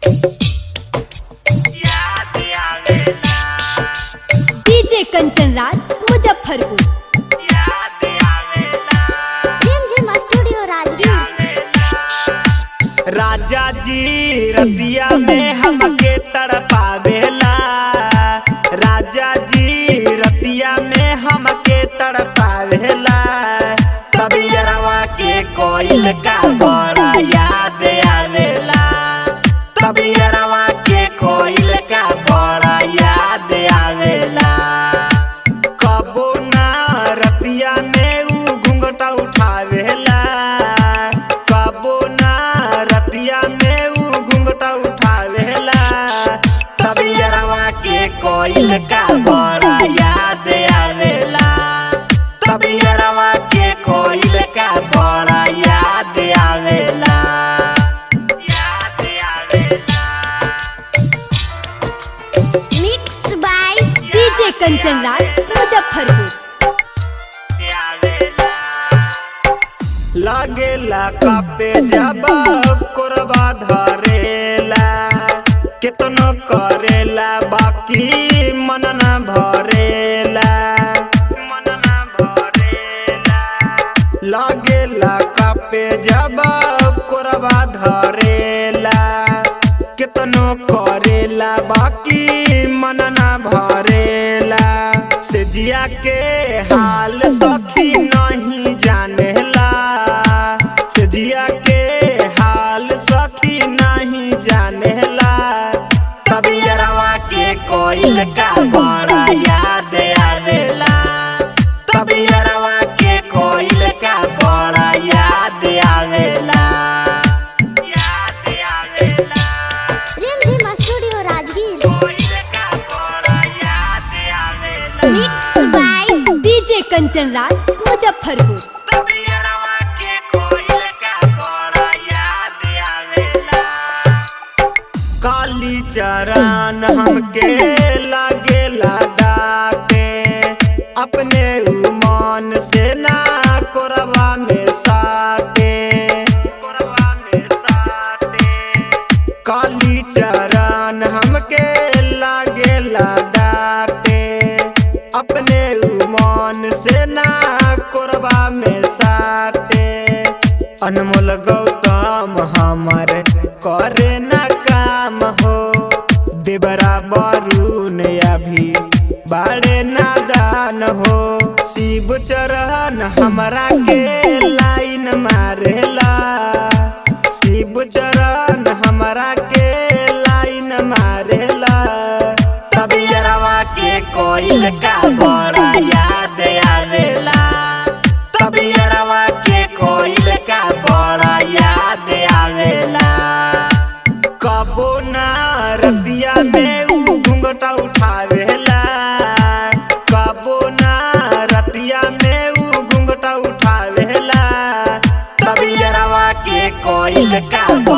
DJ Kanchan Raj Muzaffarpur Rimjhim studio Rajgir राजा जी रतिया में हमके तड़पावेला राजा जी रतिया में हमके तड़पावेला तबियरवा के कोयल का बड़ा याद आवेला तबियरवा के कोयल का बड़ा याद आवेला कबो ना रतिया में ऊ घुंघटा उठावेला कबो ना रतिया में ऊ घुंघटा उठावेला तबियरवा के कोयल का बड़ा याद आवेला तबियरवा के कोयल का बड़ा याद आवेला याद आवेला mix by DJ Kanchan Raj Muzaffarpur लागेला कापे जब कोरबा धरेला केतनो करेला बाकी मन न भरेला मन न भरेला लागेला कापे जब कोरबा धरेला केतनो करेला बाकी मन न भरेला से जिया के हाल सखी नहीं जानेला से जिया के हाल सखी नहीं जानेला तबियरवा के कोयल का बड़ा याद आवेला तबियरवा के कोयल का बड़ा याद आवेला याद आवेला रिमझिम स्टूडियो राजगीर कोयल का बड़ा याद आवेला mix by DJ Kanchan Raj Muzaffarpur तबियरवा के कोयल का बड़ा याद आवेला काली चरण हमके लागेला डाटे अपने उमान से ना कोरबा में साटे कोरबा में साटे काली चरण हमके लागेला डाटे अपने उमान से ना कोरबा में साटे अनमोल गौतम हमर करे न काम हो देवरा वरुण अभी बाड़े नादान हो शिव चरण हमरा के लाइन मारेला शिव चरण हमरा के लाइन मारेला तबियरवा के कोयल का बड़ा याद आवेला तबियरवा के कोयल का बड़ा याद आवेला कबो ना रतिया में ऊ घुंघटा उठावेला कबो ना रतिया में ऊ घुंघटा उठावेला तबियरवा के कोयल का